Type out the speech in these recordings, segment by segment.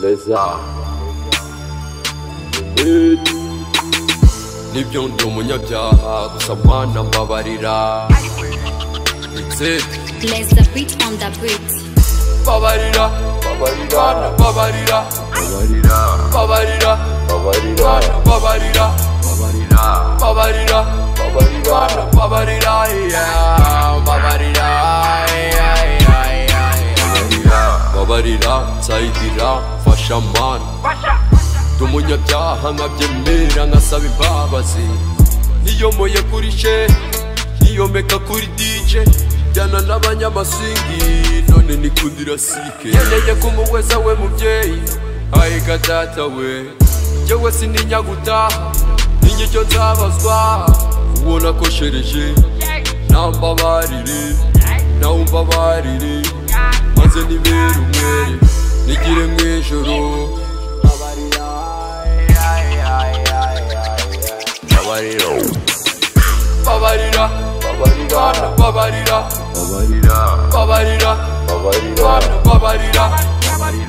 Leza nibyo ndi umunyabyaha gusa mwana mbabarira ndetse Let's the beat on the beat. babarira babarira na babarira babarira babarira babarira na babarira babarira babarira babarira na babarira yeah babarira yeah, yeah, yeah, yeah. babarira nsayidira mfasha mana ndi umunyabyaha nkabyemera nkasaba imbabazi niyomoye kuri she niyomeka kuri dj jyana n'abanyamasingi none nikundira sike nkeneye kumuweza we mubyeyi ayiga data we njyewe sininya gutaha n'inyicyo nzabazwa ubona ko shereje nambabarire nawe umbabarire maze nibere umwere nigire mw'ijoro babarira babarira babarira na babarira babarira babarira babarira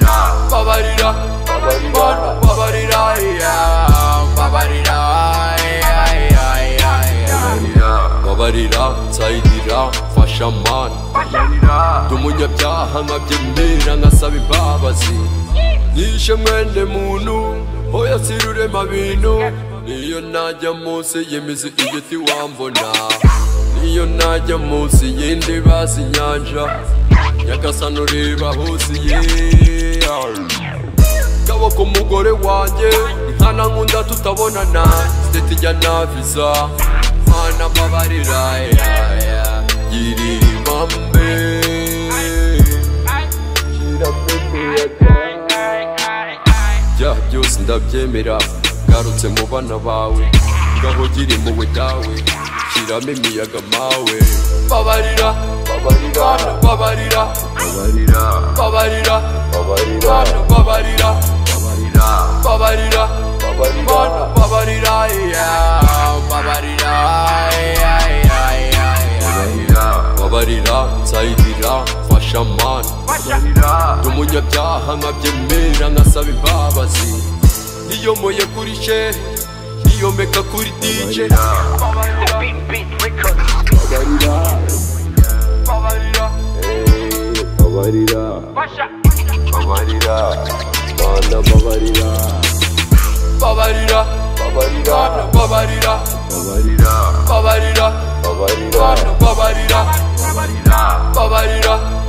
na babarira babarira babarira babarira na babarira yeah, babarira yeah, yeah, yeah, yeah. babarira nsayidira mfasha mana ndi umunyabyaha nkabyemera nkasaba imbabazi nishe mwene muntu hoya sirurema bintu niyo najya munsi y'imizi igiti wambona niyo najya munsi y'indi basi inyanja nyagasani ureba hose ye kaboko umugore wanjye nkana nkunda tutabonana siteti ijya na viza mana mbabarira girira imambe byaha byose ndabyemera garutse mu bana bawe ngaho giri impuhwe dawe shyiramo imiyaga mawe babarira babarira babarira babarira babarira babarira babarira babarira babarira babarira babarira yeah, babarira yeah, yeah, yeah, yeah. babarira nsayidira mfasha mana ndi umunyabyaha nkabyemera nkasaba imbabazi niyomoye kuri she niyomeka kuri dj babarira babarira bana babarira babarira babarira na babarira babarira babarira babarira na babarira babarira babarira